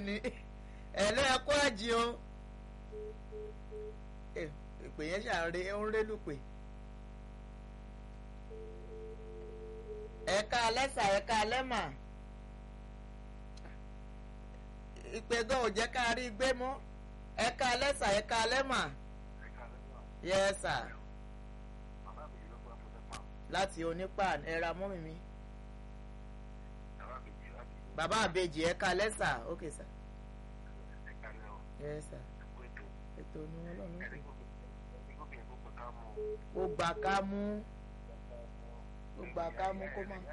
ni ẹ̀lẹ́ ẹ̀kọ́ àjì o ìpè yẹn ṣàǹre ó ń rélùpè. ẹ̀ka alẹ́sà ẹ̀ka alẹ́mà ìpè gan ò jẹ́ ká rí gbé mọ́ ẹ̀ka alẹ́sà ẹ̀ka alẹ́mà yes sir láti onípan ẹ̀ra mọ́mì mi bàbá àbejì ẹ̀ka alẹ́sà ok sir yes sir ètò ni wọn lọ́nà ó gbà ká mú ó gbà ká mú kó má.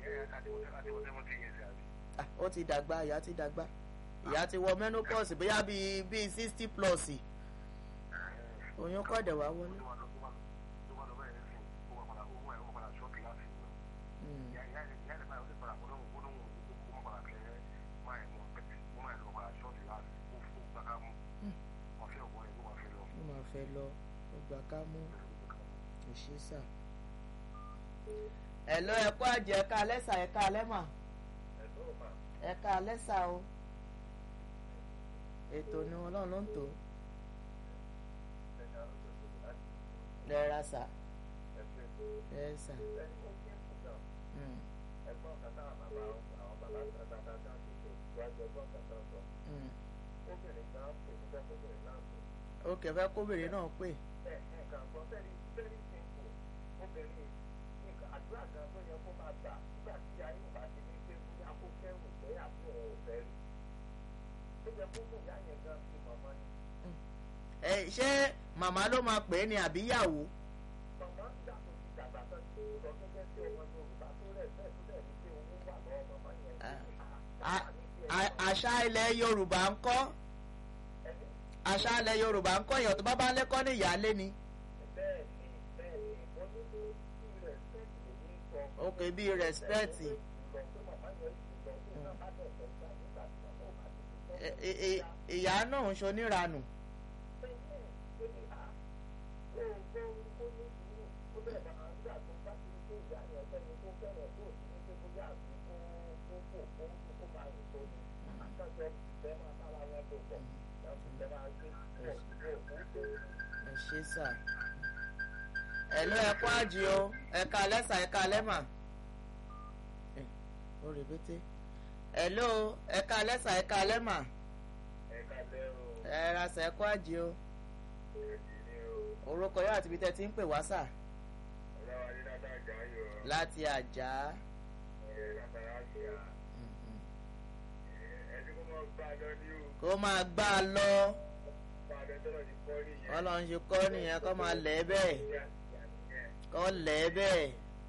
ó ti dàgbà ìyá ti dàgbà ìyá ti wọ menopause bóyá bíi bíi sixty plus oyún kọ̀dẹ̀ wá wọlé. ó máa fẹ́ lọ ó gbà ká mú ìṣísà ẹ̀lọ́ ẹ̀kọ́ àjẹ́ ẹ̀ka alẹ́sà ẹ̀ka alẹ́mà ẹ̀ka alẹ́sà o ètò ni wọn náà ló ń tò lẹ́ra sà ẹ̀sà. ó kẹfẹ́ kóbìnrin náà pè. àdúrà kan tó yẹ kó máa gbà nígbà tí ayé ò bá ti ní pé bóyá kó kẹrù pé àbí òun ò fẹ́ rí ó yẹ kó kó ìyá yẹn gan sí màmá ni. ẹ ṣé màmá ló máa pè é ní àbíyàwó. màmá nígbà tó ti dàgbà tán tí ó lọ gẹ́gẹ́ bí ọmọ yorùbá tó rẹ̀ bẹ́ẹ̀ tó rẹ̀ ní pé owó wà lọ́wọ́ màmá yẹn. àṣà ilẹ̀ yorùbá ń kọ́ àṣà ilẹ̀ yorùbá ń kọ́ èèyàn tó bá bá ń lẹ́kọ́ ní ìyáálé ni. bẹ́ẹ̀ ni bẹ́ẹ̀ ni mo ní kó bí respect lèmi sọ. ok bí respect. ìyá náà ń ṣoníranù. ẹ ṣe sà ẹ̀lú ẹ̀kọ́ àjì o ẹ̀ka lẹ́sà ẹ̀ka lẹ́mà ó rèbété ẹ̀lú ẹ̀ka lẹ́sà ẹ̀ka lẹ́mà ẹ̀ra sà ẹ̀kọ́ àjì o orúkọ yóò àti ibi tẹ́ ti ń pè wá sà láti àjà kó máa gbá a lọ ọlọ́run ṣe kọ́ nìyẹn kó máa lẹ̀ ẹ́ bẹ́ẹ̀ kọ́ lẹ̀ ẹ́ bẹ́ẹ̀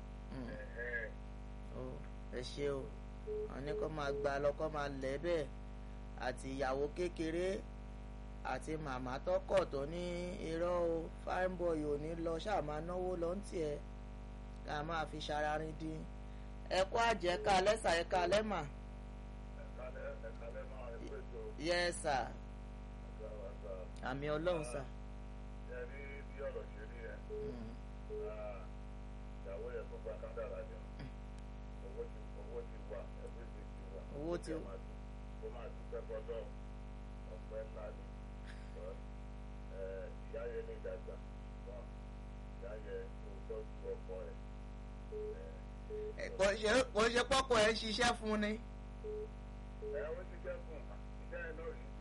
ẹ ṣe o wọn ní kó máa gbá a lọ kó máa lẹ̀ ẹ́ bẹ́ẹ̀ àti ìyàwó kékeré àti màmá tọkọ tó ní irọ́ o fine boy ò ní lọ ṣáà máa náwó lọ ń tiẹ̀ ká máa fi ṣararin dín ẹ̀kọ́ àjẹ́ ká lẹ́sà ẹ̀ka lẹ́mà. yes sir àmì ọlọ́run sà. ẹ rí bí ọ̀rọ̀ ṣe rí ẹ ìyàwó yẹ kó gba kádàrá ni owó ti owó ti wà ẹgbẹ́ ti ti wà owó ti kó máa dúpẹ́ fọlọ́ ọ̀pẹ́ ńlá ni ìyá yẹn ní ìdàgbà wọn ìyá yẹn kó tọ́jú ọkọ ẹ̀. kò ṣe pọ́kọ ẹ̀ ń ṣiṣẹ́ fún ni. ẹ ó ti jẹ́ fún iṣẹ́ ẹ náà yìí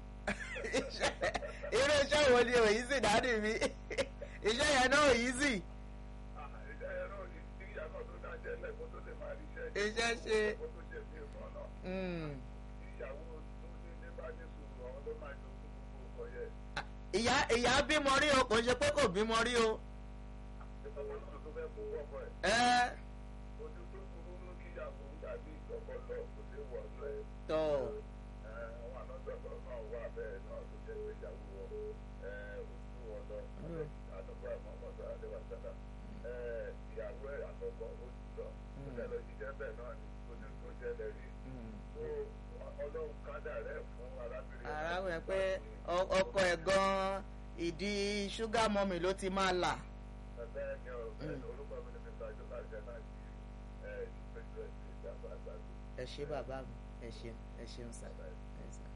irú iṣẹ́ wo ni òyìn sì dádì mi iṣẹ́ yẹn náà òyìn sì. iṣẹ́ yẹn náà ní tí ìyá náà tó dájẹ́ lẹ́kọ̀ọ́ tó lè máa rí iṣẹ́ iṣẹ́ ṣe. kó tó ṣe bí ìmọ̀ náà. ìyàwó tó ní ní bá ní sùúrù àwọn ló máa jọ fún gbogbo ọkọ yẹ. ìyá ìyá bímọ rí o kò ṣe pé kò bímọ rí o. ìfọwọ́ náà tó fẹ́ fún ọkọ ẹ̀. ẹ ojú tó burú mú kíyàwó dàbí ìkọ̀kọ̀ lọ kò sí wọ̀ ọ́ ẹ̀. tọ àwọn ànọ́gbẹ̀kọ̀ náà wà bẹ́ẹ̀ náà tó jẹ́ pé ìyàwó wọn ojú wọn lọ àdúgbò àmọ́mọ́tò àdébàtàdà ìyàwó ẹ̀ àkọ́kọ́ ó ti lọ ó jẹ́ lọ jíjẹ́ bẹ́ẹ̀ náà ni ojú tó jẹ́ lẹ́rìí ọlọ́run kádà rẹ̀ fún arábìnrin. arábìnrin pé ọkọ ẹ̀ gan-an ìdí ṣúgà mọ́mì ló ti máa là. bẹ́ẹ̀ ni orúkọ mi ni mr joka jẹ́nà ìpéjú ẹ̀ sí ìjàmbá àgbàdo. ẹ ṣé bàbá mi ẹ ṣeun ẹ ṣeun sá.